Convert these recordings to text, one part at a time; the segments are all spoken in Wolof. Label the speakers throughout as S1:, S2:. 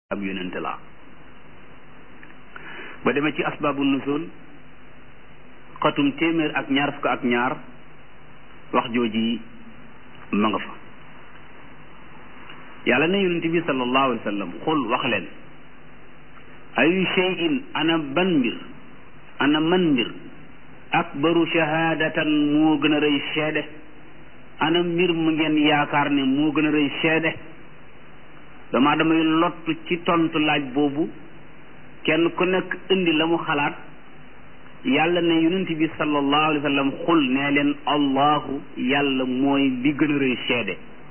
S1: ab yonente laa ba demee ci asbaabu nusul xatum téeméer ak ñaar fukk ak ñaar wax jooji ma nga fa yàlla na yonente bi sallallahu alayhi wa sallam xul wax leen ayu shay'in ana ban mbir ana man mbir akbaru shahadatan moo gën a rëy seede ana mbir mu ngeen yaakaar ne moo gën a rëy seede dama damay lottu ci tontu laaj boobu kenn ku nekk indi la mu xalaat yàlla ne yonent bi sallallahu alayhi wa sallam xul nee leen allahu yàlla mooy li gën a rëy seede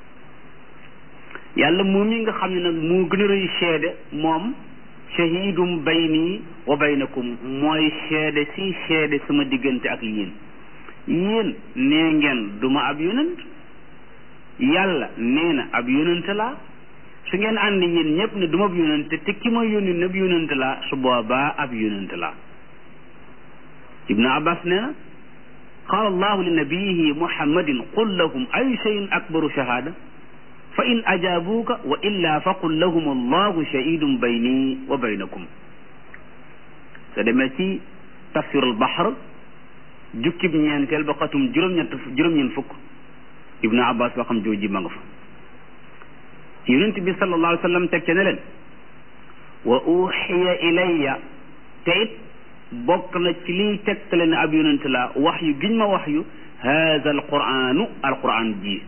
S1: yàlla moom yi nga xam ne nag moo gën a rëy seede moom shahidum bayni wa baynakum mooy seede si seede sama diggante ak yéen yéen nee ngeen duma ab yonent yàlla nee na ab yonent laa su ngeen ànd yéen ñëpp ne duma ab yonent te ki ma yónni ne ab yonent laa su boobaa ab yonent laa ibnu abbas nee na qaala allahu li nabiyihi muhammadin qul lahum ayu cheyin akbaru shahada fa in ajaabuuka wa illa fa qul lahum allahu shahidun bayni wa baynakum te demee ci tafsirul bahr jukkib ñeenteel ba xatum juróom-ñett juróom-ñeent fukk ibnu abbas waxam jooji ma nga fa yonent bi sallallahu alayhi wa sallam teg ca ne leen wa uxiya ilayya te it bokk na ci liy tegtale ne ab yonent la wax yu giñ ma wax yu haada alquranu alquran ji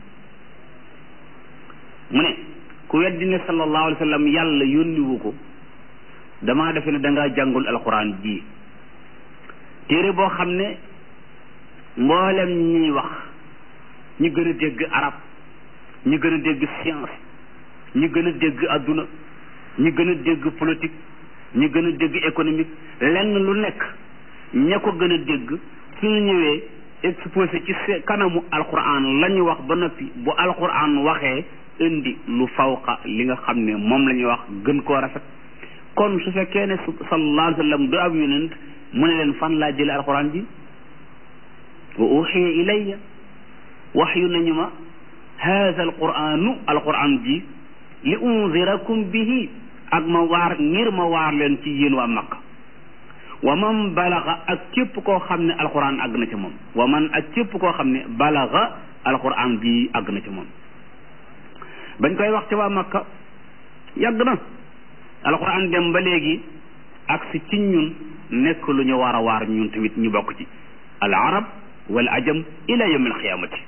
S1: mu ne ku weddi ne sallallahu alayhi wa sallam yàlla yónniwu ko damaa defe ne dangaa jàngul alquran ji téere boo xam ne mboolem ñuy wax ñi gën a dégg arab ñi gën a dégg science ñi gën a dégg adduna ñi gën a dégg politique ñi gën a dégg économique lenn lu nekk ña ko gën a dégg suñu ñëwee exposé ci kanamu alquran la ñu wax ba noppi bu alquran waxee indi lu fawqa li nga xam ne moom la ñuy wax gën koo rafet kon su fekkee ne sallallahu alayhi wa sallam du ab yonent mu ne leen fan laa jële alquran ji wa uxiya ilayya wax yu nañu ma haada alquranu alquran ji li unzirakum bihi ak ma waar ngir ma waar leen ci yéen waa Makka wa man balaga ak képp koo xam ne alquran àgg na ci moom wa man ak képp koo xam ne balaga alquran bi àgg na ci moom bañ koy wax ci waa Makka yàgg na alquran dem ba léegi ak si ci ñun nekk lu ñu war a waar ñun tamit ñu bokk ci al arab wal ajam ila yawm al xiyaamati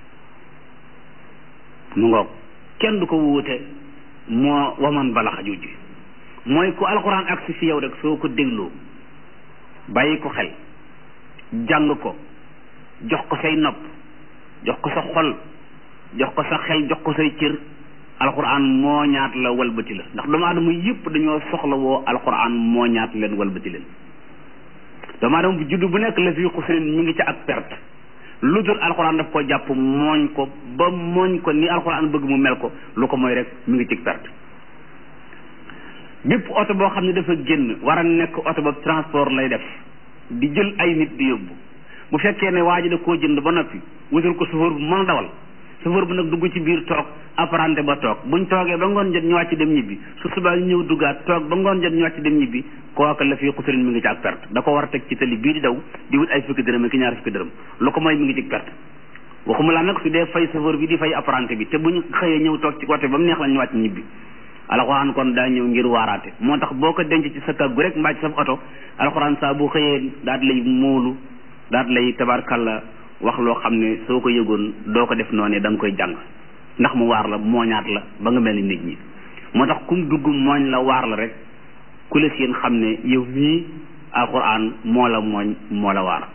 S1: mu ngoog kenn du ko wuute moo waman balaxa jujj mooy ku alxuraan ak si fi yow rek soo ko dégloo bàyyi ko xel jàng ko jox ko say nopp jox ko sa xol jox ko sa xel jox ko say cër alxuraan moo ñaat la walbati la ndax doomu aadama yëpp dañoo soxla woo alxuraan moo ñaat leen walbati leen doomu aadama bu juddu bu nekk la fii xusrin mi ngi ca ak perte lu dul alxuraan daf ko jàpp mooñ ko ba mooñ ko ni alxuraan bëgg mu mel ko lu ko mooy rek mi ngi ci perte bépp oto boo xam ne dafa génn war a nekk oto ba transport lay def di jël ay nit di yóbbu bu fekkee ne waa ji da koo jënd ba noppi wutal ko chauffeur bu mën a dawal chauffeur bu nag dugg ci biir toog apprenti ba toog buñ toogee ba ngoon jot ñu wàcc dem ñibbi su subaa ñu ñëw duggaat toog ba ngoon jot ñu wàcc dem ñibbi kooka la fii xusurin mi ngi ci ak perte da ko war a teg ci tali bii di daw di wut ay fukki dërëm ak ñaar fukki dërëm lu ko mooy mi ngi ci perte waxuma laa nag su dee fay chauffeur bi di fay apprenti bi te bu ñu xëyee ñëw toog ci côté ba mu neex la ñu wàcc ñibbi alxuraan kon daa ñëw ngir waaraate moo tax boo ko denc ci sa kàggu rek mbaa ci sa oto alxuraan saa bu xëyee daat lay móolu daat lay tabarkalla wax loo xam ne soo ko yëgoon doo ko def noonu da nga koy jàng ndax mu waar la mooñaat la ba nga mel ni nit ñi moo tax kum dugg mooñ la waar la rek ku la seen xam ne yow mii alxuraan moo la mooñ moo la waar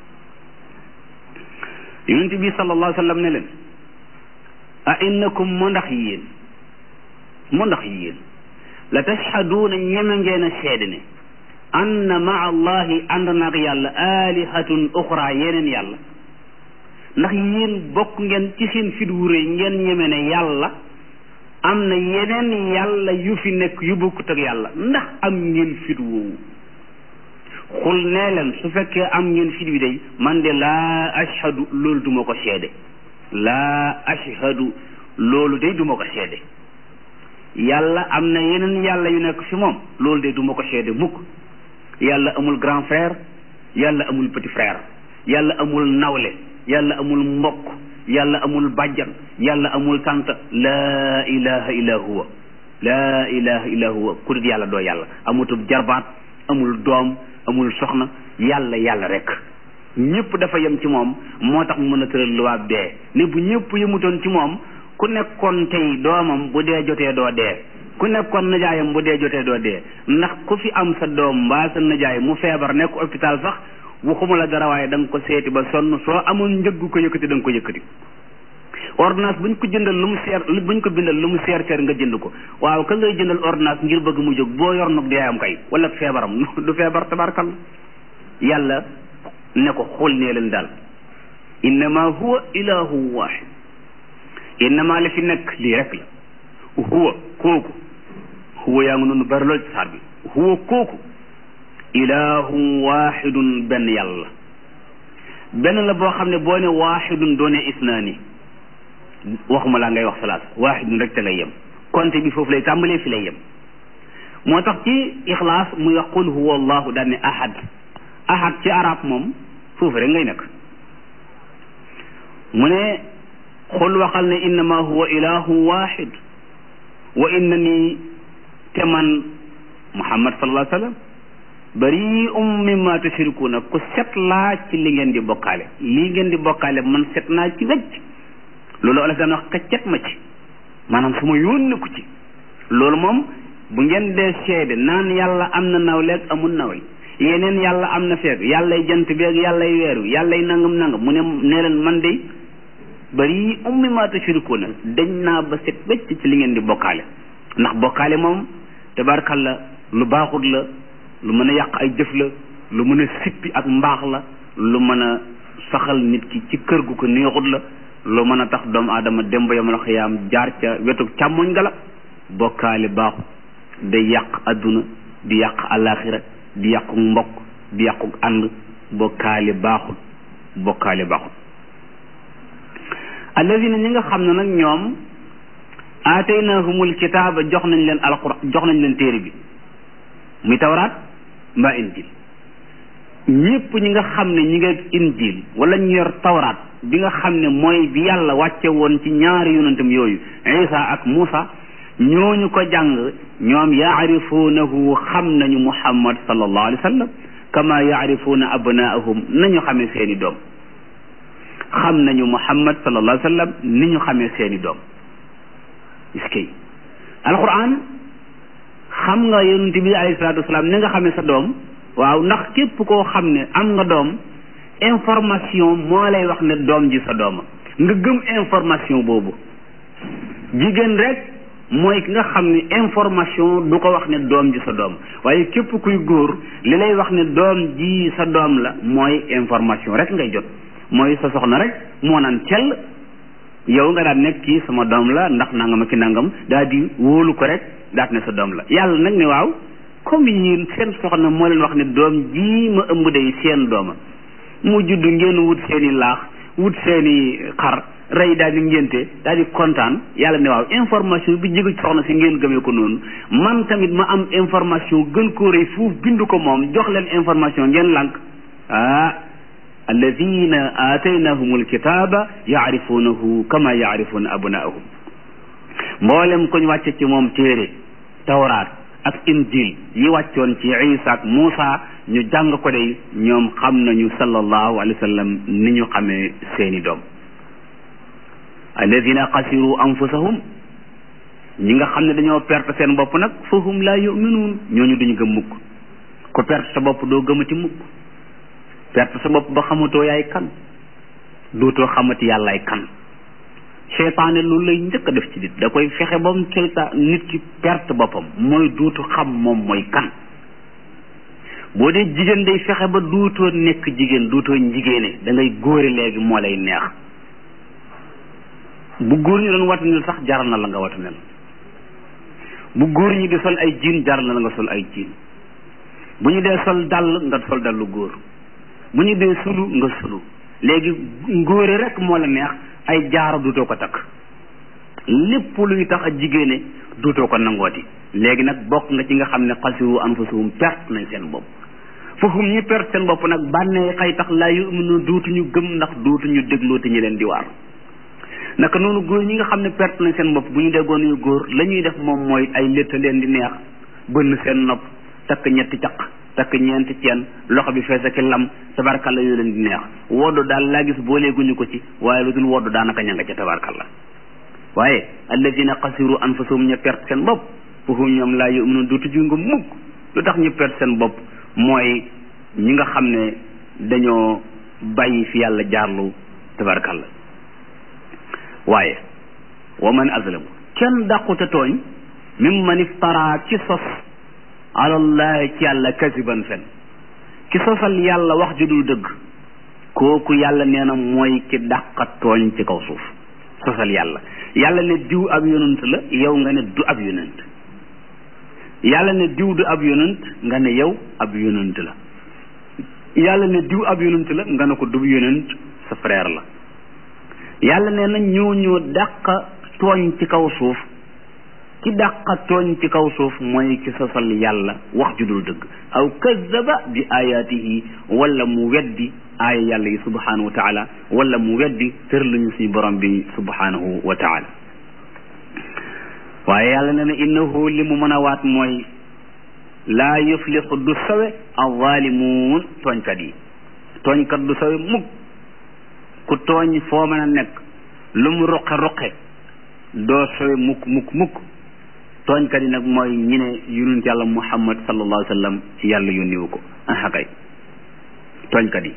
S1: yonent bi sallallahu alayhi wa sallam ne leen a innakum mu ndax yéen mu ndax yéen la tashhaduuna ñeme ngeen a seede ne anna maa allahi ànd naag yàlla alihatun uxra yeneen yàlla ndax yéen bokk ngeen ci seen fit wu rëy ngeen ñeme ne yàlla am na yeneen yàlla yu fi nekk yu bokkut ak yàlla ndax am ngeen fit woowu xul nee leen su fekkee am ngeen fit wi day man de laa ashhadu loolu duma ko seede laa ashhadu loolu day duma ko seede yàlla am na yeneen yàlla yu nekk fi moom loolu de du ma ko seede mukk yàlla amul grand frère yàlla amul petit frère yàlla amul nawle yàlla amul mbokk yàlla amul bàjjan yàlla amul tant laa ilaha illa huwa laa ilaha illa huwa ku dul yàlla doo yàlla amutub jarbaat amul doom amul soxna yàlla yàlla rek ñëpp dafa yem ci moom moo tax mu mën a tëral luwaab dee ne bu ñëpp yemutoon ci moom ku nekkoon tey doomam bu dee jotee doo dee ku nekkoon najaayam bu dee jotee doo dee ndax ku fi am sa doom mbaa sa najaay mu feebar nekk hôpital sax waxuma la dara waaye da nga ko seeti ba sonn soo amoon njëggu ko yëkkati da nga ko yëkkati ordonnance buñ ko jëndal lu mu seer buñ ko bindal lu mu seer seer nga jënd ko waaw ka ngay jëndal ordonnance ngir bëgg mu jóg boo yor nag dee am kay wala feebaram du feebar tabarkal yàlla ne ko xul nee leen daal innama huwa ilahu wahid innama la fi nekk lii rek la huwa kooku huwa yaa ngi noonu bari lool ci saar bi huwa kooku ilahun wahidun benn yàlla benn la boo xam ne boo ne wahidun doone isnaani waxuma laa ngay wax salaat wahidun rek te ngay yem konte bi foofu lay tàmbalee fi lay yem moo tax ci ixlaas muy wax qul huwa allahu daan ne ahad ahad ci arab moom foofu rek ngay nekk mu ne xul waxal ne innama huwa ilahu wahid wa inna nii te man muhammad sallallahu alayhi wa sallam bari um mimma tushrikuuna ku set laa ci li ngeen di bokkaale lii ngeen di bokkaale man set naa ci wecc loolu olof daan wax kaccet ma ci maanaam su ma yónni ko ci loolu moom bu ngeen dee seede naan yàlla am na nawleeg amul nawle yeneen yàlla am na feeg yàllay jant beeg yàllay weeru yàllay nangam nangam mu ne nee leen man de bari ummi ma tushrikuuna dañ naa ba set wecc ci li ngeen di bokkaale ndax bokkaale moom tabarkalla lu baaxut la lu mën a yàq ay jëf la lu mën a sippi ak mbaax la lu mën a saxal nit ki ci kër gu ko neexut la lu mën a tax doomu aadama dem ba yamal xiyaam jaar ca wetu càmmoñ ga la bokkaale baaxut day yàq adduna di yàq alaxira di yàqu mbokk di yàqu ànd bokkaale baaxut bokkaale baaxut alladina ñi nga xam ne nag ñoom aataynahumul kitaaba jox nañ leen alquran jox nañ leen téere bi muy tawraat mbaa injil ñëpp ñi nga xam ne ñi nga injil wala ñu yor tawraat bi nga xam ne mooy bi yàlla wàcce woon ci ñaari yonentam yooyu isa ak muusa ñooñu ko jàng ñoom yaarifuunahu xam nañu muhammad sallallahu alayhi wa sallam kama yaarifuuna abnaahum nañu xamee seeni doom xam nañu muhammad sallallahu alayhi wa sallam ni ñu xamee seeni doom iskay alquran xam nga yonent bi alayhi salaatu wasalaam ni nga xamee sa doom waaw ndax képp koo xam ne am nga doom information moo lay wax ne doom ji sa dooma nga gëm information boobu jigéen rek mooy ki nga xam ne information du ko wax ne doom ji sa doom waaye képp kuy góor li lay wax ne doom ji sa doom la mooy information rek ngay jot mooy sa soxna rek moo naan cell yow nga daan nekk kii sama doom la ndax nangam ak ki nangam daal di wóolu ko rek daat ne sa doom la yàlla nag ne waaw comme yéen seen soxna moo leen wax ne doom ji ma ëmb day seen dooma mu judd ngeen wut seeni laax wut seeni xar rey daal di ngénte daal di kontaan yàlla ne waaw information bi jóge ci soxna si ngeen gëmee ko noonu man tamit ma am information gën koo rëy fuuf bindu ko moom jox leen information ngeen lànk ah alladina aataynahum alkitaba yaarifuunahu kama yaarifuuna abnaahum mboolem ko ñu wàcce ci moom téere tawraat ak injil yi wàccoon ci isa ak muusa ñu jàng ko day ñoom xam nañu sallallahu alayhi wa sallam ni ñu xamee seeni doom alladina xasiru anfusahum ñi nga xam ne dañoo perte seen bopp nag fahum laa yuminuun ñooñu duñu gëm mukk ko perte sa bopp doo gëmati mukk perte sa bopp ba xamatoo yaay kan dootoo xamati yàllaay kan seytaane loolu lay njëkk a def ci nit da koy fexe ba mu seytaan nit ki perte boppam mooy duutu xam moom mooy kan boo dee jigéen day fexe ba duutoo nekk jigéen duutoo njigéene da ngay góore léegi moo lay neex bu góor ñi doon watanel sax jaral na la nga watanel bu góor ñi di sol ay jiin jaral na la nga sol ay jiin bu ñu dee sol dàll nga sol dallu góor bu ñu dee sulu nga sulu léegi ngóore rek moo la neex ay jaaro duutoo ko takk lépp luy tax a jigéene duutoo ko nangooti léegi nag bokk nga ci nga xam ne xasiru anfusahum perte nañ seen bopp fahum ñi perte seen bopp nag bànnee xay tax laa yuminu duutuñu gëm ndax duutuñu déglooti ñi leen di waar naka noonu góor ñi nga xam ne perte nañ seen bopp bu ñu déggoon yu góor la ñuy def moom mooy ay létta leen di neex bënn seen nopp takk ñetti caq takk ñeenti ceen loxo bi fees ak lam tabarkalla yoo leen di neex woddu daal laa gis booleeguñu ko ci waaye lu dul woddu daanaka ña nga ca tabarkalla waaye alladina xasiru anfusahum ña perte seen bopp fahum ñoom laa yu'minun duutu ju nga mukk lu tax ñu perte seen bopp mooy ñi nga xam ne dañoo bàyyi fi yàlla jaarlu tabarkalla waaye wa man azlamu kenn dàqute tooñ mimman iftara ci sos alallahi ci yàlla kasiban fen ki sosal yàlla wax ju dul dëgg kooku yàlla nee na mooy ki dàqa tooñ ci kaw suuf sosal yàlla yàlla ne diw ab yonent la yow nga ne du ab yonent yàlla ne diw du ab yonent nga ne yow ab yonent la yàlla ne diw ab yonent la nga ne ko du yonent sa frère la yàlla nee na ñoo ñoo dàq tooñ ci kaw suuf ki dàq tooñ ci kaw suuf mooy ki sosal yàlla wax ju dul dëgg aw kazzaba bi ayaatihi wala mu weddi aaya yàlla yi subhanahu wa taala wala mu weddi tër lañu suñu borom bi subhanahu wa taala waaye yàlla nee na innahu li mu mën a waat mooy laa yuflixu du sawe alzaalimuun tooñkat yi tooñkat du sawe mukk ku tooñ foo mën a nekk lu mu ruqe ruqe doo sawe mukk mukk mukk tooñkat yi nag mooy ñi ne yonent yàlla muhammad sallallahu alayhi wa sallam ci yàlla yónniwu ko aha kay tooñkat yi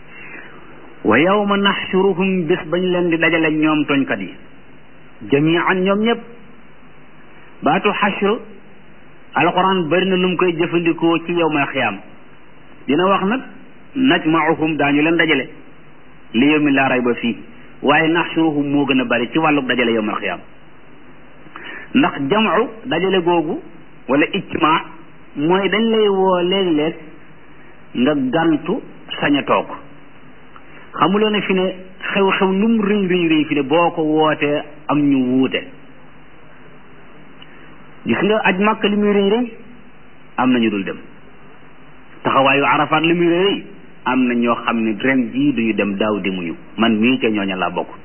S1: wa yawma naxshuruhum bés bañ leen di dajale ñoom tooñkat yi jamian ñoom ñëpp baatu xashr alquran bari na lu mu koy jëfandikoo ci yawmal xiyaam dina wax nag najmauhum daañu leen dajale li yawmi laa rayba fii waaye naxshuruhum moo gën a bari ci wàlluk dajale yawmal xiyaam ndax jamcu dajale googu wala ijtimaa mooy dañ lay woo léeg-léeg nga gantu sañ a toog xamuloo ne fi ne xew-xew lu mu rëy rëy rëy fi ne boo ko wootee am ñu wuute gis nga aj màkk li muy rëy rëy am na ñu dul dem taxawaayu arafaat li muy rëy rëy am na ñoo xam ne ren jii duñu dem daaw demuñu man mii ca ñooña laa bokk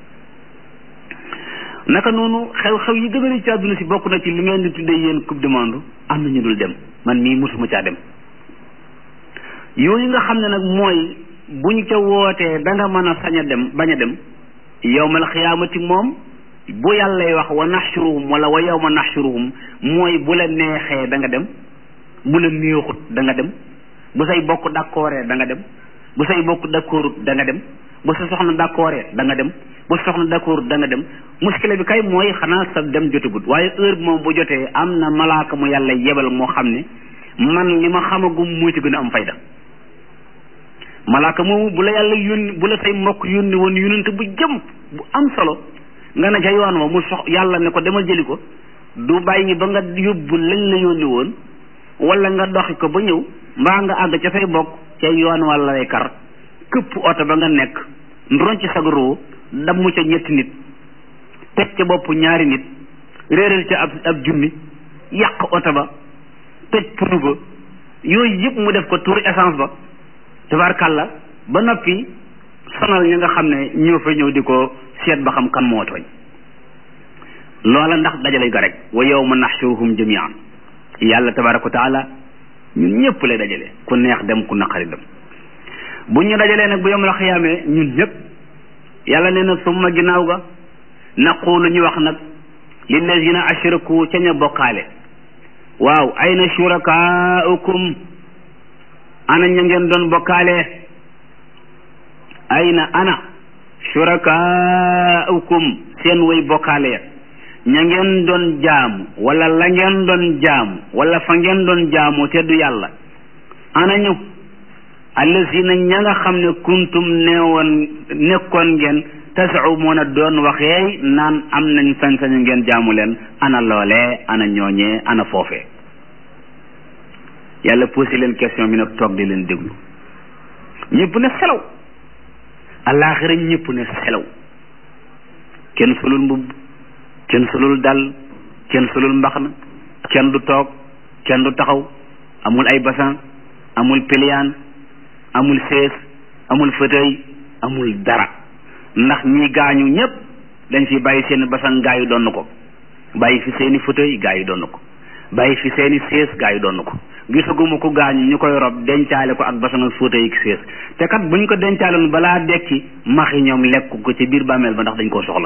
S1: naka noonu xew-xew yi gën a ci àdduna si bokk na ci li ngeen di tuddee yéen coupe du monde am na ñu dul dem man mii mosuma caa dem yooyu nga xam ne nag mooy buñ ca wootee da nga mën a sañ a dem bañ a dem yowmal xiyaamati moom bu yàllay wax wa naxshuruhum wala wa yawma naxshuruhum mooy bu la neexee da nga dem bu la neexut da nga dem bu say bokk d'accordee da nga dem bu say bokk d'accordut da nga dem bu sa soxna d'accordee da nga dem bu sa soxna d'accordut da nga dem muskile bi kay mooy xanaa sa dem jotagut waaye heure bi moom bu jotee am na malaaka mu yàlla yebal moo xam ne man li ma xamagum moo ci gën a am fayda malaaka moomu bu la yàlla yónni bu la say mbokk yónni woon yónnante bu jëm bu am solo nga ne ca yoon wa mu sox yàlla ne ko demal jëli ko du bàyyi ba nga yóbbu lañ la yónni woon wala nga doxi ko ba ñëw mbaa nga àgg ca say bokk ca yoon wala lay kar këpp oto ba nga nekk ndron ci sag roo damm ca ñetti nit teg ca bopp ñaari nit réeral ca ab ab junni yàq oto ba toj punu ba yooyu yëpp mu def ko tour essence ba tabarkàlla ba noppi sonal ñi nga xam ne ñoo fa ñëw di ko seet ba xam kan moo tooñ loola ndax dajale ga rek wa yawma naxshuruhum jamian yàlla tabaraka wa taala ñun ñëpp lay dajale ku neex dem ku naqari dem bu ñu dajalee nag bu yawmal xiyaamee ñun ñëpp yàlla nee na summa ginnaaw ga naqulu ñu wax nag lillazina ashraku ca ña bokkaale waaw ayna shurakaaukum ana ña ngeen doon bokkaale ayna ana shurakaaukum seen way bokkaale ya ña ngeen doon jaamu wala la ngeen doon jaamu wala fa ngeen doon jaamu te du yàlla ana ñu allazina ña nga xam ne kuntum neewoon nekkoon ngeen tasumuuna doon waxee naan am nañ sañ-sañu ngeen jaamu leen ana loolee ana ñooñee ana foofee yàlla posé leen question bi nag toog di leen déglu ñëpp ne selaw allaaxira ñëpp ne selaw kenn solul mbubb kenn solul dal kenn solul mbaxna kenn du toog kenn du taxaw amul ay basan amul piliyaan amul sees amul fauteuil amul dara ndax ñi gaañu ñépp dañ fi bàyyi seen basan gaa yi doon ko bàyyi fi seeni fauteuil gaa yi doon ko bàyyi fi seeni sees gaa yi doon ko gisaguma ko gaañu ñu koy rob dencaale ko ak basan ak fauteuil ak sees te kat buñ ko dencaaloon balaa dekki maxi ñoom lekk ko ci biir bàmmeel ba ndax dañ koo soxla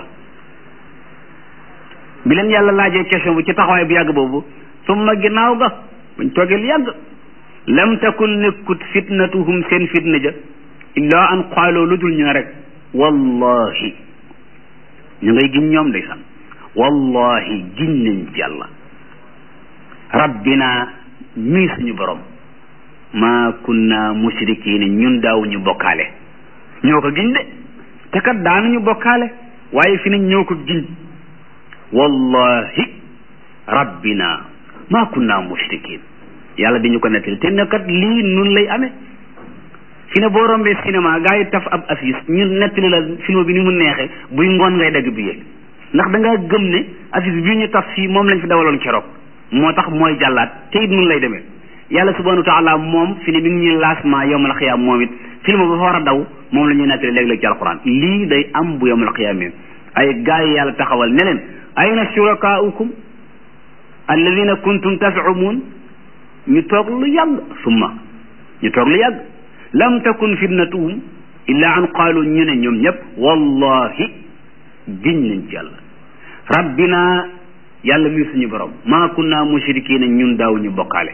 S1: bi leen yàlla laajee question bu ci taxawaay bu yàgg boobu summa ginnaaw ga buñ toogee lu yàgg lam takun nekkut fitnatuhum seen fitna ja illaa an qaaloo lu dul ñu ne rek wallahi ñu ngay giñ ñoom ndeysaan wallahi giñ nañ ci yàlla rabbina mii suñu borom maa kunna mushrikiina ñun daawuñu bokkaale ñoo ko giñ de te kat daanuñu bokkaale waaye fi nañ ñoo ko giñ wallahi rabbina maa kunna mushrikiin yàlla di ñu ko nettali te ne kat lii nun lay amee fi ne boo rombee cinéma gaa yi taf ab affiche ñu nettali la film bi ni mu neexee buy ngoon ngay dagg bi yéeg ndax da ngaa gëm ne affiche bii ñu taf fii moom lañ fi dawaloon keroog moo tax mooy jàllaat te it nun lay demee yàlla subhanahu wa taala moom fi ne mi ngi ñuy laasma yowmal xiyaam moom it film ba fa war a daw moom la ñuy nettali léeg-léeg ci alquran lii day am bu yowmal xiyaam yi ay gaa yi yàlla taxawal ne leen ayna shurakaaukum alladina kuntum tasumuun ñu toog lu yàgg summa ñu toog lu yàgg lam takun fitnatuhum illa an qaalu ñu ne ñoom ñëpp wallahi giñ nañ ci yàlla rabbina yàlla mi suñu borom maa kunna mushrikiina ñun daaw ñu bokkaale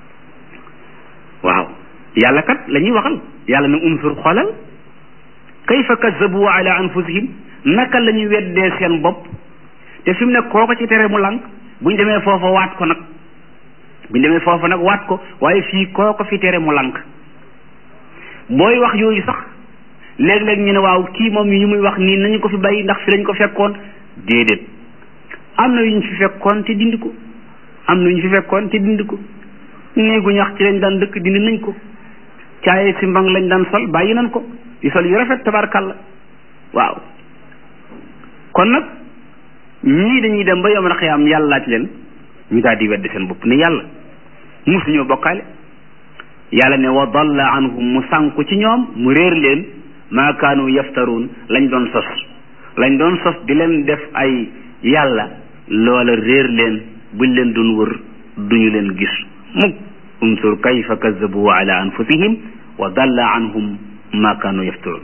S1: waaw yàlla kat la ñuy waxal yàlla ne unsur xoolal kayfa kazzabu ala anfusihim naka la ñu weddee seen bopp te fi mu ne kooko ci tere mu lànk buñ demee foofa waat ko nag buñ demee foofa nag waat ko waaye fii kooko fi tere mu lànk booy wax yooyu sax léeg-léeg ñu ne waaw kii moom yi muy wax nii nañu ko fi bàyyi ndax fi lañ ko fekkoon déedéet am na yu ñu fi fekkoon te dindi ko am na yu ñu fi fekkoon te dindi ko néegu ñax ci lañ daan dëkk dindi nañ ko caaye si mbang lañ daan sol bàyyi nañ ko di sol yu rafet tabarkalla waaw kon nag ñii dañuy dem ba yomal xiyaam yàlla laaj leen ñu daal di weddi seen bopp ne yàlla musuñoo bokkaale yàlla ne wa dalla anhum mu sànku ci ñoom mu réer leen maa kaanu yaftaruun lañ doon sos lañ doon sos di leen def ay yàlla loola réer leen buñ leen doon wër duñu leen gis mukk unsur kayfa kazabu ala anfusihim wa dalla anhum maa kaanu yaftaruun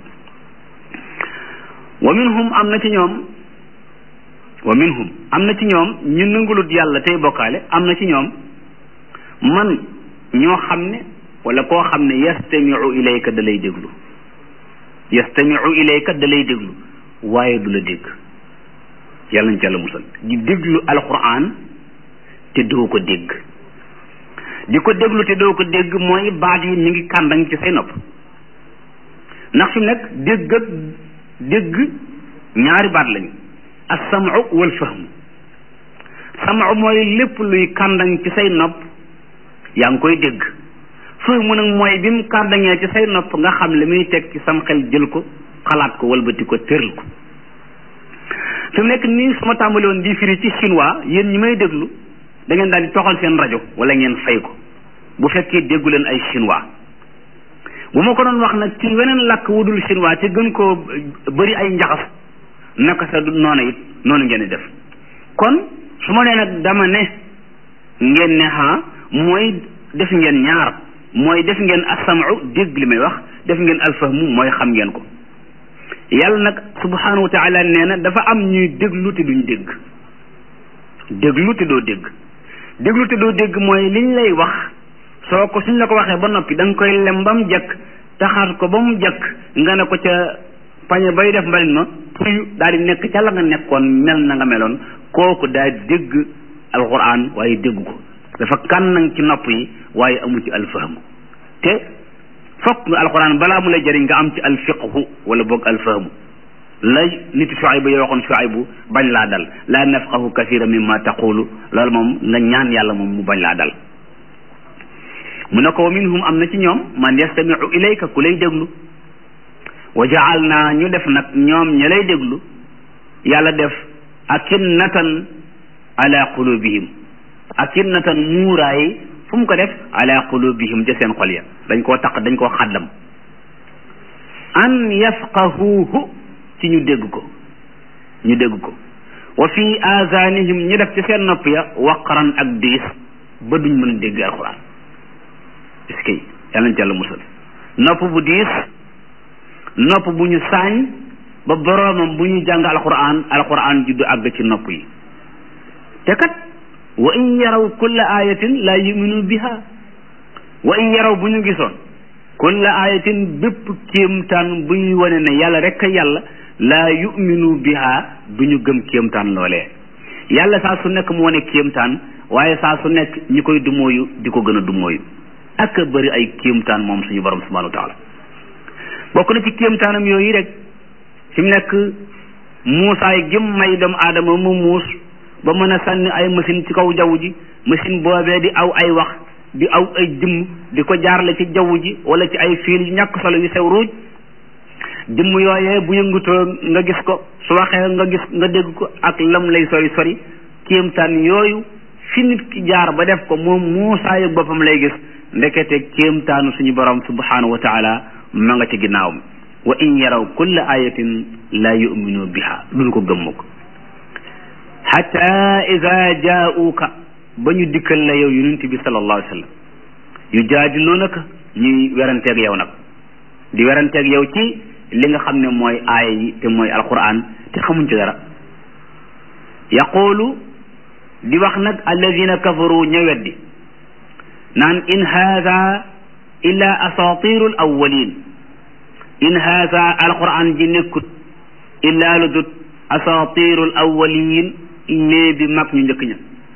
S1: wa minhum am na ci ñoom wa minhum am na ci ñoom ñu nangulut yàlla tey bokkaale am na ci ñoom man ñoo xam ne wala koo xam ne yastamiu ilayka da lay déglu yastamiu ilayka da lay déglu waaye du la dégg yàlla nañ ci yàlla musal di déglu alquran te doo ko dégg di ko déglu te doo ko dégg mooy baat yi mi ngi kàndang ci say nopp ndax fi mu nekk dégg ak dégg ñaari baat lañu as-sam'u wal fahmu sam'u mooy lépp luy kàndang ci say nopp yaa ngi koy dégg fahmu nag mooy bi mu kàndangee ci say nopp nga xam li muy teg ci sam xel jël ko xalaat ko walbati ko tëral ko fi mu nekk nii su ma tàmbali woon di firi ci chinois yéen ñi may déglu da ngeen daal di toxal seen rajo wala ngeen fay ko bu fekkee déggu leen ay chinois bu ma ko doon wax nag ci weneen làkk wudul chinois te gën koo bëri ay njaxas naka sa du noona it noonu ngeen di def kon su ma nee nag dama ne ngeen ne ha mooy def ngeen ñaar mooy def ngeen asamu dégg li may wax def ngeen alfahmu mooy xam ngeen ko yàlla nag subhanahu wa taala nee na dafa am ñuy déglu te duñ dégg déglu te doo dégg déglu te doo dégg mooy liñ lay wax soo ko suñ la ko waxee ba noppi da nga koy lem ba mu jekk taxaar ko ba mu jekk nga ne ko ca pañe bay def mbalit ma puyu daal di nekk ca la nga nekkoon mel na nga meloon kooku daal dégg alquran waaye dégg ko dafa kànnang ci nopp yi waaye amu ci alfahmu te fokk nga alquran balaa mu lay jëriñ nga am ci alfiqhu wala boog alfahmu lay nit Shuayb yoo waxoon Shuayb bañ laa dal laa nafqahu kathira mimma taqulu loolu moom nga ñaan yàlla moom mu bañ laa dal mu ne ko wa minhum am na ci ñoom man yastamiu ilayka ku lay déglu wa jaal naa ñu def nag ñoom ña lay déglu yàlla def akinnatan ala qulubihim akinnatan muuraay fu mu ko def ala qulubihim ja seen xol ya dañ koo taq dañ koo xaddam an yafqahuuhu ci ñu dégg ko ñu dégg ko wa fi azanihim ñu def ci seen nopp ya waqaran ak diis ba duñ mën a dégg alquran est-ce que yàlla nañ ci yàlla musal nopp bu diis nopp bu ñu saañ ba boroomam bu ñu jàng alquran alquran juddu àgg ci nopp yi te kat wa in yaraw kulla ayatin la yuminu biha wa in yaraw bu ñu gisoon kulla ayatin bépp kéemtaan buy wane ne yàlla rek a yàlla laa yuminu biha du ñu gëm kéemtaan loolee yàlla saa su nekk mu wane kéemtaan waaye saa su nekk ñi koy dumóoyu di ko gën a dumóoyu ak a bëri ay kéemtaan moom suñu borom subhanahu wa taala bokk na ci kéemtaanam yooyu rek fi mu nekk muusaay gëm may doomu aadama mu muus ba mën a sànni ay machine ci kaw jaww ji machine boobee di aw ay wax di aw ay jëmm di ko jaarale ci jaww ji wala ci ay fiil yu ñàkk solo yu sew ruuj jëmm yooyee bu yëngutoo nga gis ko su waxee nga gis nga dégg ko ak lam lay sori sori kéemtaan yooyu fi nit ki jaar ba def ko moom muusaayu boppam lay gis ndekete kéemtaanu suñu borom subhanahu wa taala ma nga ci ginnaawam wa in yaraw kulla ayatin la yuminu biha duñ ko gëmm ko xata ida jaauka ba ñu dikkal la yow yonent bi sallallahu alayhi wa sallam yu jaadiluunaka ñuy weranteeg yow nag di weranteeg yow ci li nga xam ne mooy aaya yi te mooy alquran te xamuñ ci dara yaqulu di wax nag alladina kafaru ña weddi naan in haada illa asatirul awwalin in haada alquran ji nekkut illa lu dut asatirul awwalin léebi mag ñu njëkk ña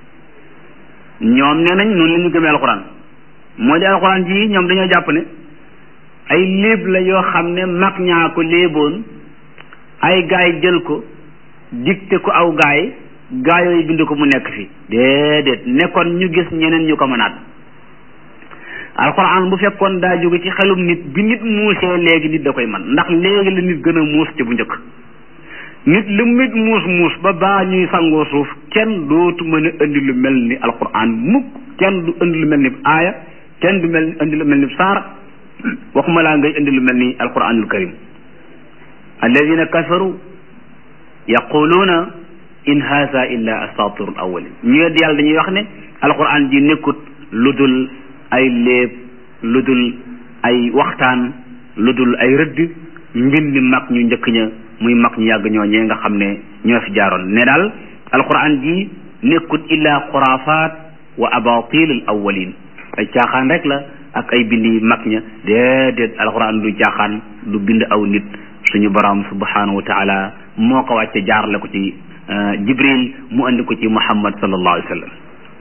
S1: ñoom nee nañ noonu la ñu gëmee alquran moo di alquran ji ñoom dañoo jàpp ne ay léeb la yoo xam ne mag ñaa ko léeboon ay gaay jël ko dicté ko aw gaay gaay yooyu bind ko mu nekk fi déedéet nekkoon ñu gis ñeneen ñu ko mënaat alquran bu fekkoon daa jóge ci xelum nit bi nit muusee léegi nit da koy man ndax léegi la nit gën a muus ci bu njëkk nit lu nit muus muus ba baa ñuy sangoo suuf kenn dootu mën a indi lu mel ni alquran mukk kenn du indi lu mel ni aaya kenn du mel indi lu mel ni saar waxuma laa ngay indi lu mel ni alquranul karim alladina kafaru yaquluuna in haza illa asatirul awalin ñu wedd yàlla dañuy wax ne alquran ji nekkut lu dul ay léeb lu dul ay waxtaan lu dul ay rëdd mbindi mag ñu njëkk ña muy mag ñu yàgg ñooñee nga xam ne ñoo fi jaaroon ne daal alquran ji nekkut illa xuraafaat wa abatil al awalin ay caaxaan rek la ak ay bindi mag ña déedéet alquran du caaxaan du bind aw nit suñu borom subhanahu wa taala moo ko wàcce jaarale ko ci jibril mu andi ko ci muhammad sallallahu alayhi wa sallam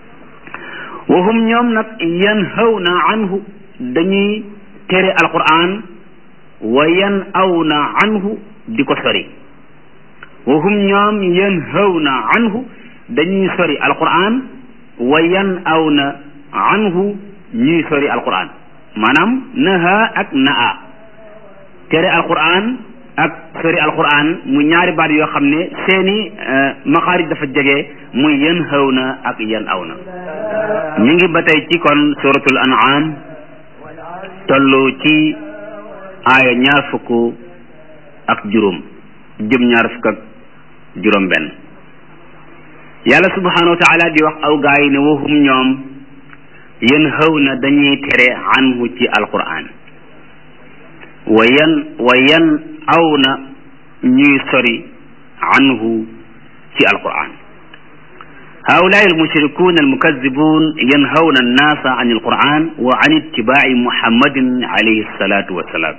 S1: wa hum ñoom nag yanhawna anhu dañuy tere alquran wa yan awna anhu di ko sori wa hum ñoom yanhawna anhu dañuy sori alquran wa yan awna anhu ñuy sori alquran maanaam naha ak naa tere alquran ak sori alquran mu ñaari baat yoo xam ne seeni maxaarij dafa jege muy yan xaw na ak yan aw na ñu ngi ba tey ci kon suratul an'am toll ci aaya ñaar fukk ak juróom jëm ñaar fukk ak juróom benn yàlla subhanahu wa taala di wax aw gaa yi ne waxum ñoom yan xaw na dañuy tere anhu ci alquran wa yan wa yan aw na ñuy sori anhu ci alquran هؤلاء المشركون المكذبون ينهون الناس عن القرآن وعن اتباع محمد عليه الصلاة والسلام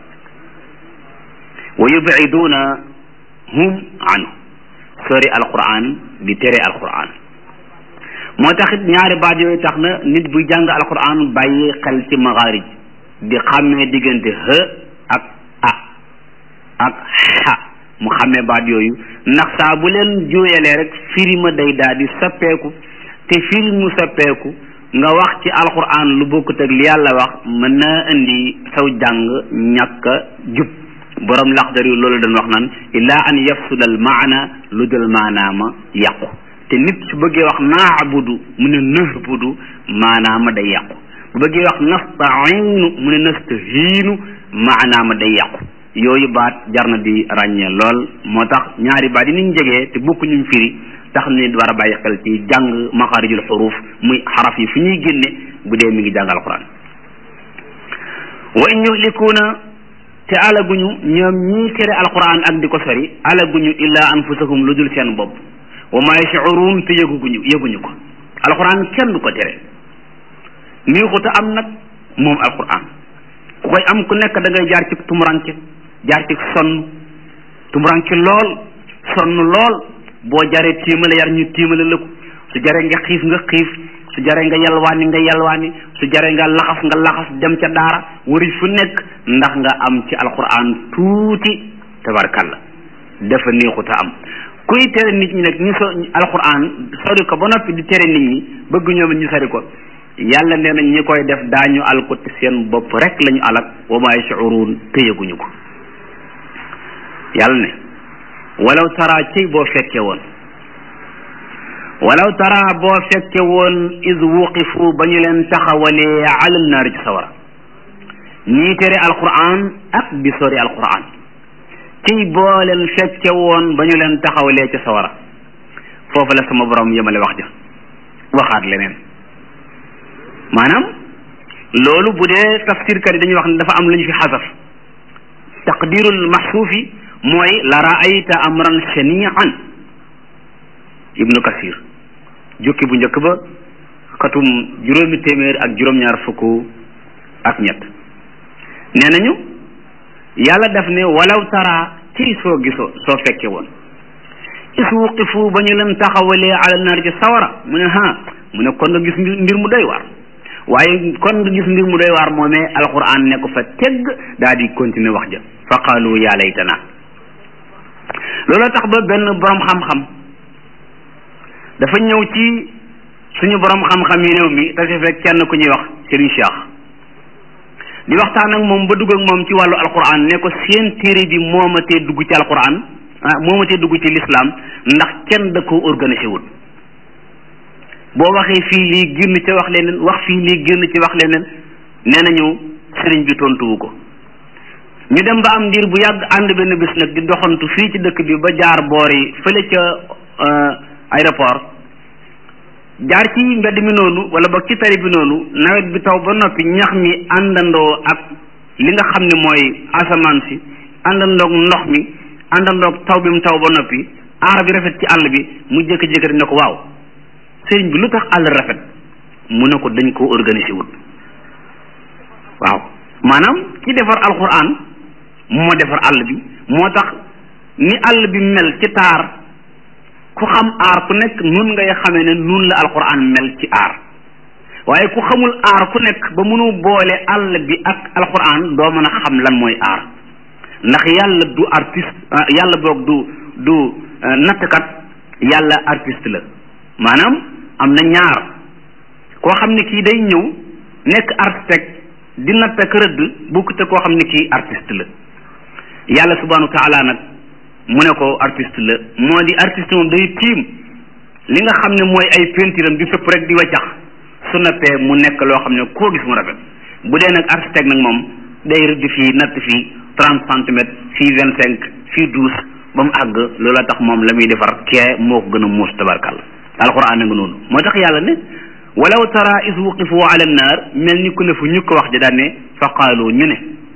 S1: ويبعدون هم عنه sori alquran di tere alquran moo taxit ñaari baat yooyu tax na nit buy jàng alquran bàyyi xel ci maxaarij di xàmmee diggante h ak a ak xa mu xàmmee baat yooyu ndax saa bu leen juuyalee rek firi ma day daal di soppeeku te firi mu soppeeku nga wax ci alquran lu bokkut ak li yàlla wax mën na indi saw jàng ñàkk a jub borom laxdar yu loolu dañ wax naan illaa an yafsuda al maana lu dul maanaama yàqu te nit su bëggee wax naabudu mu ne nahbudu maanaama day yàqu bu bëggee wax nastainu mu ne nastahiinu maanaama day yàqu yooyu baat jar na di ràññee lool moo tax ñaari baat yi niñ jegee te bokkuñu firi tax nit war a bàyyi xel ci jàng maxaarijul xuruuf muy xaraf yi fu ñuy génne bu dee mi ngi jàng alquran wa in yuhlikuuna te alaguñu ñoom ñii tere alquran ak di ko sori alaguñu illaa anfusahum lu dul seen bopp wa ma yashuruun te yëguguñu yëguñu ko alquran kenn du ko tere niixuta am nag moom alquran ku koy am ku nekk da ngay jaar ci tumuranke jaar ci sonn tumuranke lool sonn lool boo jaree tiimale yar ñu tiimale la ko su jaree nga xiif nga xiif su jaree nga yalwaani nga yalwaani su jaree nga laxas nga laxas dem ca daara wari fu nekk ndax nga am ci alquran tuuti tabarkalla dafa neexuta am kuy tere nit ñi nag ñu so alquran sori ko ba noppi di tere nit ñi bëgg ñoom ñu sori ko yàlla nee na ñi koy def daañu al ko te seen bopp rek lañu alak wa ma yashuruun téyeguñu ko yàlla ne walaw tara cey boo fekke woon walaw tara boo fekke woon is wuqifu ba ñu leen taxawalee alal naari ci sawara ñii tere alquran ak di sori alquran cey boo leen fekke woon ba ñu leen taxawalee ci sawara foofu la sama borom yemale wax ja waxaat leneen maanaam loolu bu dee tafsirkat yi dañuy wax ne dafa am lu ñu fi xasaf taqdirul maxsuufi mooy la raayta amran shanian ibnu kasir jukki bu njëkk ba xatum juróomi téeméer ak juróom-ñaar fukk ak ñett nee nañu yàlla daf ne walaw tara ci soo gisoo soo fekke woon is wuqifu ba ñu leen taxawalee ala naar ci sawara mu ne ha mu ne kon nga gis mbir mu doy waar waaye kon nga gis mbir mu doy waar moomee alquran ne ko fa tegg daa di continuer wax ja fa qaalu yaa laytana looloo tax ba benn borom xam-xam dafa ñëw ci suñu borom xam-xam yi réew mi te fekk kenn ku ñuy wax Serigne Cheikh di waxtaan ak moom ba dugg ak moom ci wàllu alquran ne ko seen téere bi moomatee dugg ci alquran ah moomatee dugg ci l'islam ndax kenn da ko organisé wul boo waxee fii lii génn ca wax leneen wax fii lii génn ci wax leneen nee nañu sëriñ bi tontuwu ko ñu dem ba am ndiir bu yàgg ànd benn bis nag di doxantu fii ci dëkk bi ba jaar boori fële ca aéroport jaar ci mbedd mi noonu wala boog ci tali bi noonu nawet bi taw ba noppi ñax mi àndandoo ak li nga xam ne mooy asamaan si àndandoog ndox mi àndandoog taw bi mu taw ba noppi aar bi rafet ci àll bi mu jékki-jékki ne ko waaw sëriñ bi lu tax àll rafet mu ne ko dañ koo organisé wut waaw maanaam ki defar alquran moo defar àll bi moo tax ni àll bi mel ci taar ku xam aar ku nekk nun ngay xamee ne nun la alquran mel ci aar waaye ku xamul aar ku nekk ba mënu boole àll bi ak alquran doo mën a xam lan mooy aar ndax yàlla du artiste yàlla boog du du nattkat yàlla artiste la maanaam am na ñaar koo xam ne kii day ñëw nekk architecte di natt ak rëdd bukk te koo xam ne kii artiste la yàlla subhanahu wa taala nag mu ne ko artiste la moo di artiste moom day tiim li nga xam ne mooy ay pentiram di sëpp rek di waccax su nappee mu nekk loo xam ne koo gis mu rafet bu dee nag architecte nag moom day rëdd fii natt fii trente centimètres fii vingt cinq fii douze ba mu àgg loola tax moom la muy defar kee moo ko gën a muus tabarkàlla alquran na nga noonu moo tax yàlla ne walaw tara is wuqifu ala nnaar mel ni ku ne fu ñu ko wax ja daan ne fa qaalu ñu ne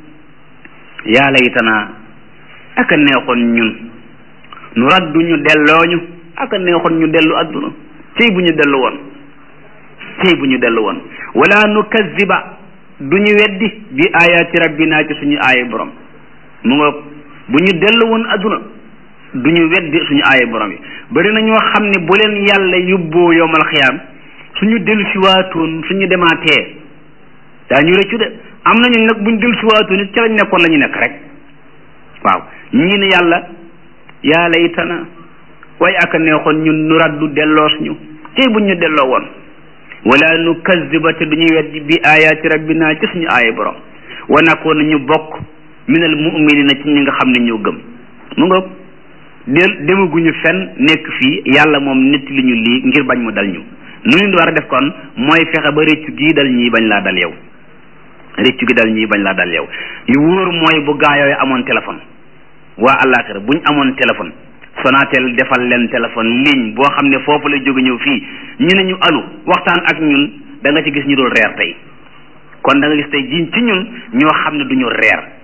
S1: yaa laytanaa aka neexoon ñun nu raddu ñu dellooñu aka neexoon ñu dellu adduna cey bu ñu dellu woon cey bu ñu dellu woon wala nu kaziba du ñu weddi bi ayaati rabbina ci suñu aaya borom mu nga bu ñu dellu woon adduna du ñu weddi suñu aaya borom yi bari na ñoo xam ne bu leen yàlla yóbboo yowmal xiyaam suñu dellu si waatoon suñu demaatee daa ñu rëccu de am nañu nag buñ dellu si waatoon it ca lañ nekkoon la ñu nekk rek waaw ñii ne yàlla yaa laytana way aka neexoon ñun nu raddu delloos ñu tey buñ ñu delloo woon wala nu kaziba te duñuy weddi bi ayaati rabbina ci suñu aaya borom wa nakoon ñu bokk minal mu'minina ci ñi nga xam ne ñoo gëm mu nga del demaguñu fenn nekk fii yàlla moom nit li ñu lii ngir bañ mu dal ñu nu ñu war a def kon mooy fexe ba rëccu gii dal ñii bañ laa dal yow rëccu gi dal ñii bañ laa dal yow yu wóor mooy bu gaa yooyu amoon téléphone waa àllaaxira buñ amoon téléphone Sonatel defal leen téléphone ligne boo xam ne foofu la jóge ñëw fii ñu ne ñu alu waxtaan ak ñun da nga ci gis ñu dul reer tey kon da nga gis tey ji ci ñun ñoo xam ne duñu reer